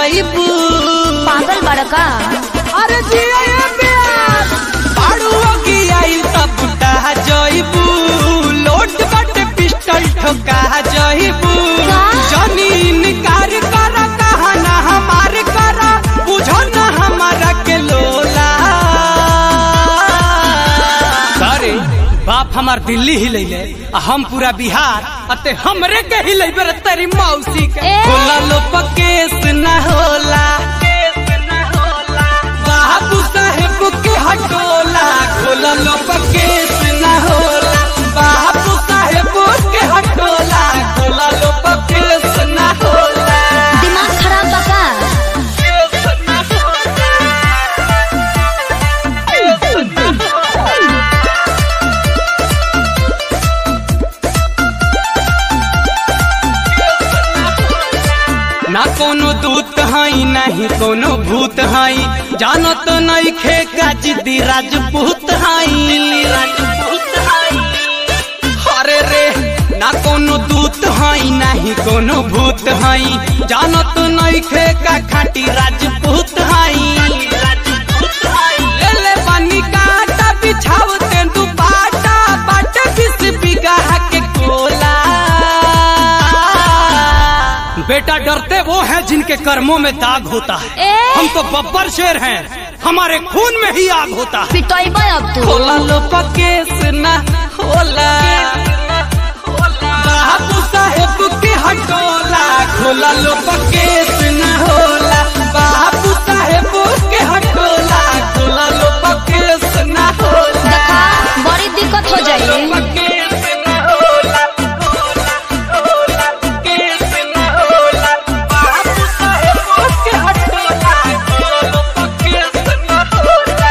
जइबू पागल बड़का अरे जिया ये प्यार बाड़ुओ की आइल तब बुटा जइबू लोट बट पिस्टल ठोका जइबू का? जमीन कार कर कहा ना हमार कर बुझो ना हमारा के लोला अरे बाप हमार दिल्ली ही ले आ हम पूरा बिहार अते हमरे के ही ले तेरी मौसी के ए! होला लो पकेस ना होला बाबू साहेब के हटोला खोला लो पकेस ना होला बाबू साहेब के हटोला खोला लो पकेस ना होला दिमाग खराब बका ना कोनो दूत हई नहीं कोनो भूत हई जानत नहीं खे का जिद्दी राजपूत हई राजपूत हई अरे रे ना कोनो दूत हई नहीं कोनो भूत हई जानत नहीं खे का खाटी राजपूत हई राजपूत हई ले ले पानी काटा बिछाव तेंदु पाटा बाटे बिस बिगा के कोला बेटा डरते वो हैं जिनके कर्मों में दाग होता है ए! हम तो बब्बर शेर हैं हमारे खून में ही आग होता है पिटोइबे अब तू होला लो पकेस ना होला बाबू साहेब के हटोला खोला लो पकेस ना होला बाबू साहेब के हटोला खोला लो पकेस ना होला देखा बड़ी दिक्कत हो जाई पकेस ना होला होला पकेस ना होला बाबू साहेब के हटोला खोला लो पकेस ना होला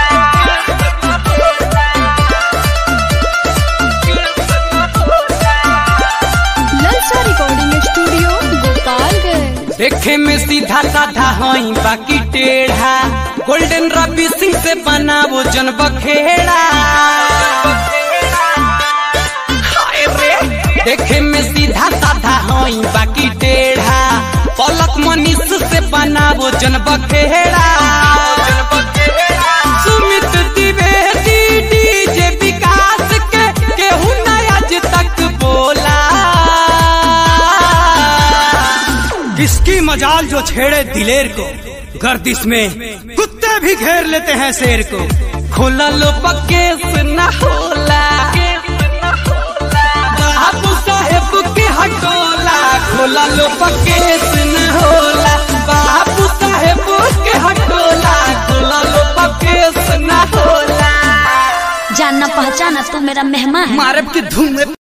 ललसा रिकॉर्डिंग स्टूडियो गोपालगंज देखे में सीधा साधा हई बाकी टेढ़ा गोल्डन रवि सिंह से बनावो जन बखेड़ा हाय रे। देखे में सीधा साधा हई बाकी टेढ़ा पलक मनीष से बनावो जन बखेड़ा सुमित द्विवेदी डीजे विकास के केहू ना आज तक बोला किसकी मजाल जो छेड़े दिलेर को गर्दिश में कुत्ते भी घेर लेते हैं शेर को खोला लो पकेस ना होला बाबू साहेब के हटोला खोला लो पकेस न होला बाबू साहेब के हटोला खोला लो पकेस न होला जानना पहचाना तू मेरा मेहमान है मारब के धूम में